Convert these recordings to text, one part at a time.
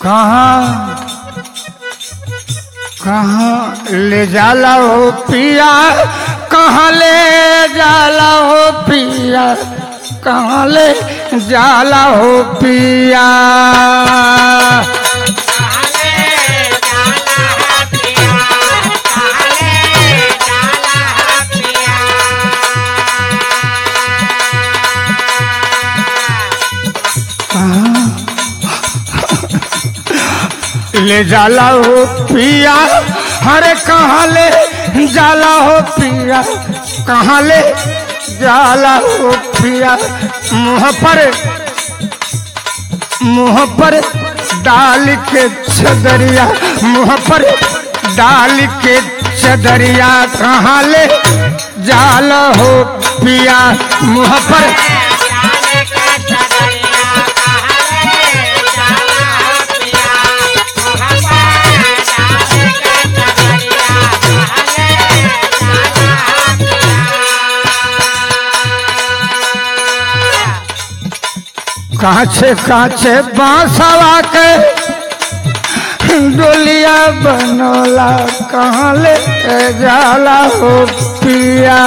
कहाँ कहाँ ले जाला हो पिया कहाँ ले जाला हो पिया कहाँ ले जाला हो पिया ले जाला हो पिया हरे कहाँ ले जाला हो पिया कहाँ ले जाला हो पिया मुँह पर मुँह पर डाल के चदरिया मुँह पर डाल के चदरिया कहाँ ले जाला हो पिया मुँह पर काछे काछे बांसवा के डोलिया बनोला कहाँ ले जाला हो पिया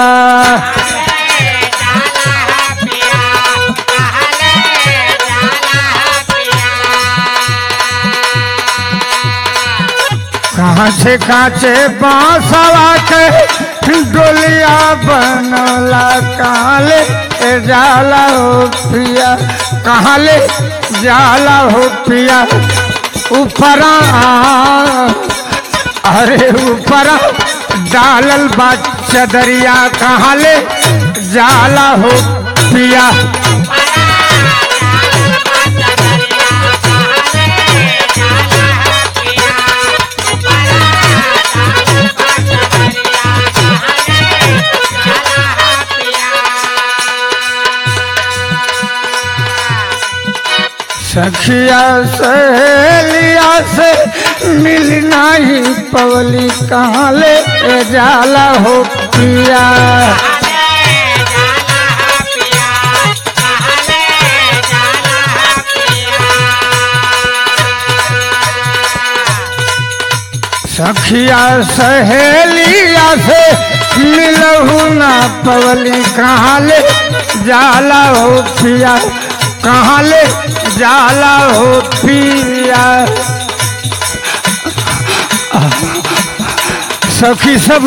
कहाँ से काचे बांसवा के डोलिया बनला कहाँ ले जाला हो पिया कहाँ ले जाला हो पिया ऊपरा अरे ऊपरा डालल बा चदरिया कहाँ ले जाला हो पिया सखिया सहेलिया से मिलना ही पवली कहाँ ले जाला हो पिया सखिया सहेलिया से मिलहू ना पवली कहाँ ले जाला हो पिया कहाँ ले जाला हो पिया सखी सब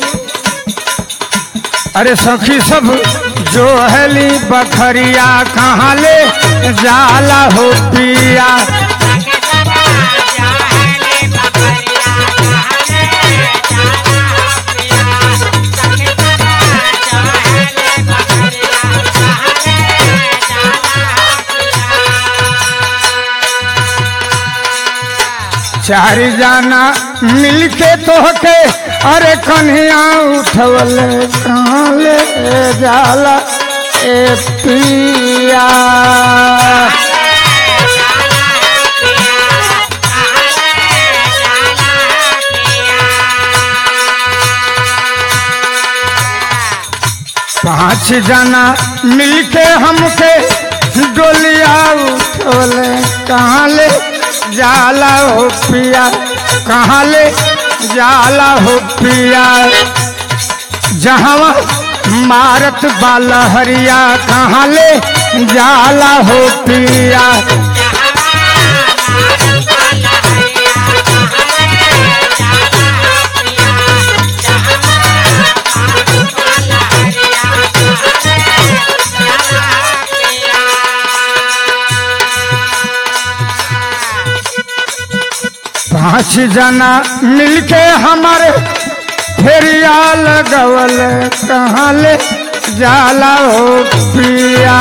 अरे सखी सब जो हली बखरिया कहाँ ले जाला हो पिया चार जाना मिलके तोहके अरे कन्हैया उठवल कहाँ ले जाला ए पिया पांच जना मिलके हमके डोलिया उठवले कहाँ ले जाला हो पिया कहाँ ले जाला हो पिया जहाँ मारत बाला हरिया कहाँ ले जाला हो पिया पांच जना मिलके हमारे फेरिया लगवल कहाँ ले जाला हो पिया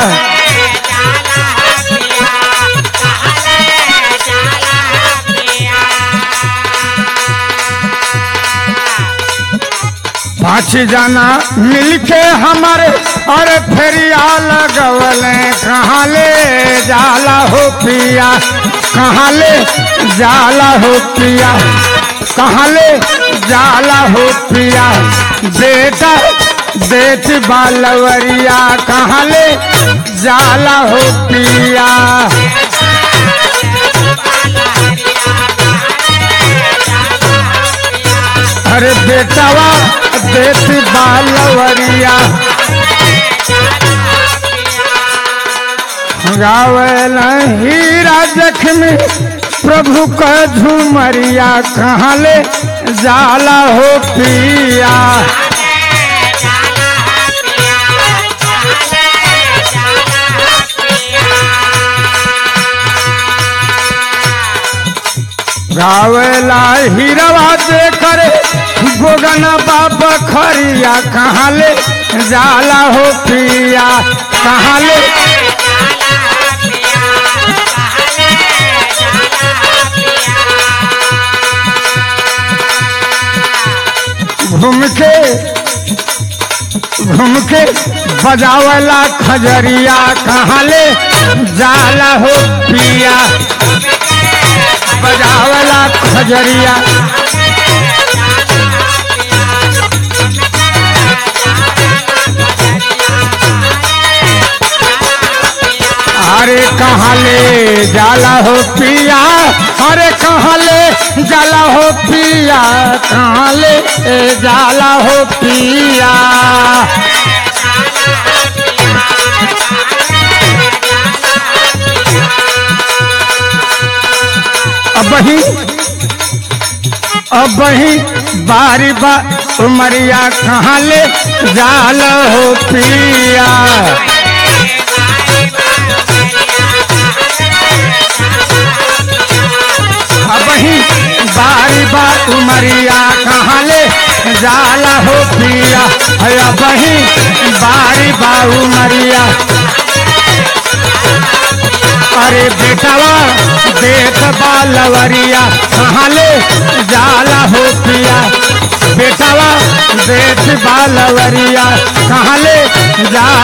पांच जना मिलके हमारे अरे फेरिया लगवल कहाँ ले जाला हो पिया कहाँ ले जाला हो पिया कहाँ ले जाला हो पिया बेटा बेट बालवरिया कहाँ ले जाला हो पिया बेटावा देत बालवरिया गावेल हीरा जख्मी प्रभु का झुमरिया कहाँ ले जाला हो पिया गावेला हीरवा दे करे गोगना बाबा खरिया कहाँ ले जाला हो पिया कहाँ ले घूम के घूम के बजावला खजरिया कहाँ ले जाला हो पिया बजावला खजरिया अरे कहाँ ले जाला हो पिया अरे कहाँ ले जाला हो पिया कहाँ ले जाला हो पिया अब ही अब ही बारी बा उमरिया कहाँ ले जाल हो पिया अब ही बारी बा उमरिया कहाँ ले जाला हो पिया है अब ही बारी बा उमरिया अरे बेटवा देख बालवरिया कहाँ ले जाला हो पिया बेटवा देख बालवरिया कहाँ ले जाला